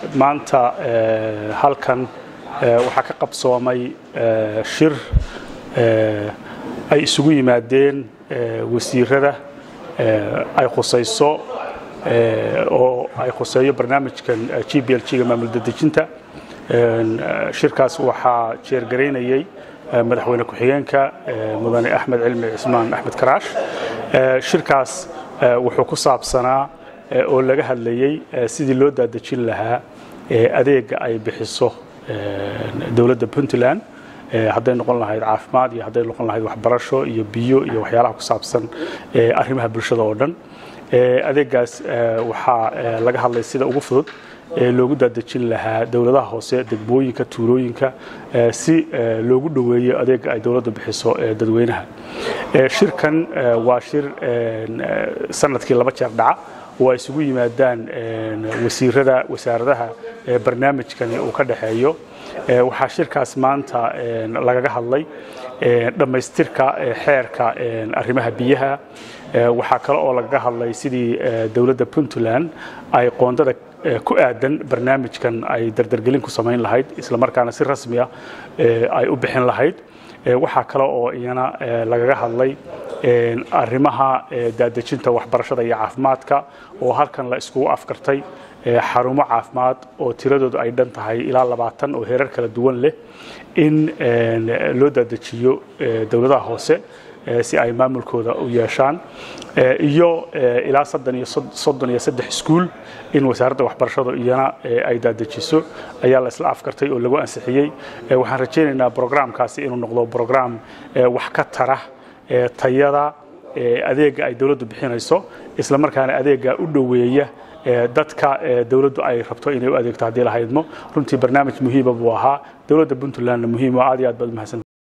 maanta halkan waxaa ka qabsoomay shir ay isugu yimaadeen wasiirada ay khusayso oo ay khuseeyo barnaamijkan g b l g-ga maamul dadejinta shirkaas waxaa jeergaraynayey madaxweyne ku-xigeenka mudane axmed cilmi cismaan axmed karaash shirkaas wuxuu ku saabsanaa oo laga hadlayey sidii loo daadejin lahaa adeega ay bixiso dowladda puntland hadday noqon lahayd caafimaad iyo hadday noqon lahayd waxbarasho iyo biyo iyo waxyaalaha ku saabsan arrimaha bulshada oo dhan adeegaas waxaa laga hadlay sida ugu fudud loogu daadejin lahaa dowladaha hoose degmooyinka tuulooyinka si loogu dhoweeyo adeega ay dowladdu bixiso dadweynaha shirkan waa shir sanadkii laba jeer dhaca oo ay isugu yimaadaan wasiirada wasaaradaha barnaamijkani uu ka dhexeeyo waxaa shirkaas maanta lagaga hadlay dhammaystirka xeerka arrimaha biyaha waxaa kale oo lagaga hadlay sidii dowladda puntland ay qoondada ku aadan barnaamijkan ay dardargelin ku samayn lahayd isla markaana si rasmiya ay u bixin lahayd waxaa kale oo iyana lagaga hadlay arrimaha daadejinta waxbarashada iyo caafimaadka oo halkan la iskugu afkartay xarumo caafimaad oo tiradoodu ay dhan tahay ilaa labaatan oo heerar kala duwan leh in loo daadejiyo dowladaha hoose si ay maamulkooda u yeeshaan iyo ilaa soddon iyo saddex iskuul in wasaaradda waxbarashadu iyana ay daadejiso ayaa la isla afkartay oo lagu ansixiyey waxaan rajaynaynaa brograamkaasi inuu noqdo brograam wax ka tara tayada adeega ay dowladdu bixinayso isla markaana adeega u dhoweeya dadka dowladdu ay rabto inay u adeegto haddii la haydmo runtii barnaamij muhiima buu ahaa dowladda puntlandna muhiim aad iyo aad baad umahadsan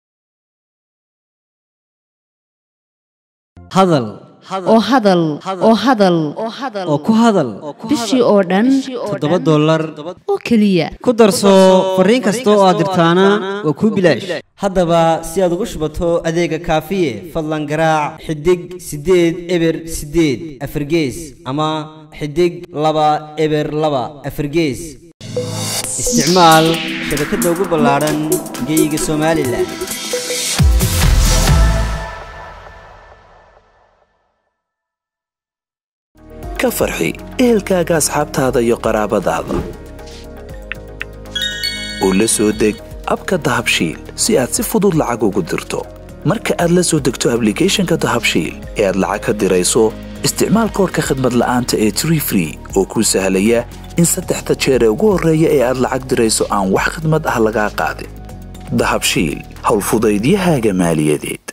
hadal oo hadal oo hadal oo ku hadal bishii oo dhan toddoba dollar oo keliya ku darso fariin kasta oo aad dirtaana waa kuu bilaash haddaba si aad ugu shubato adeega kaafiye fadlan garaac xidig siddeed eber siddeed afargees ama xidig laba eber laba afargees isticmaal shabakadda ugu ballaadhan geeyiga somalilan ka farxi ehelkaaga asxaabtaada iyo qaraabadaada oo la soo deg abka dahabshiil si aad si fudud lacag ugu dirto marka aad la soo degto ablicathonka dahabshiil ee aad lacag ka dirayso isticmaal koorka khadmad la'aanta ee tree free oo kuu sahlaya in saddexda jeer ee ugu horreeya ee aad lacag dirayso aan wax khadmad ah lagaa qaadin dahabshiil howlfudaydiyahaaga maaliyadeed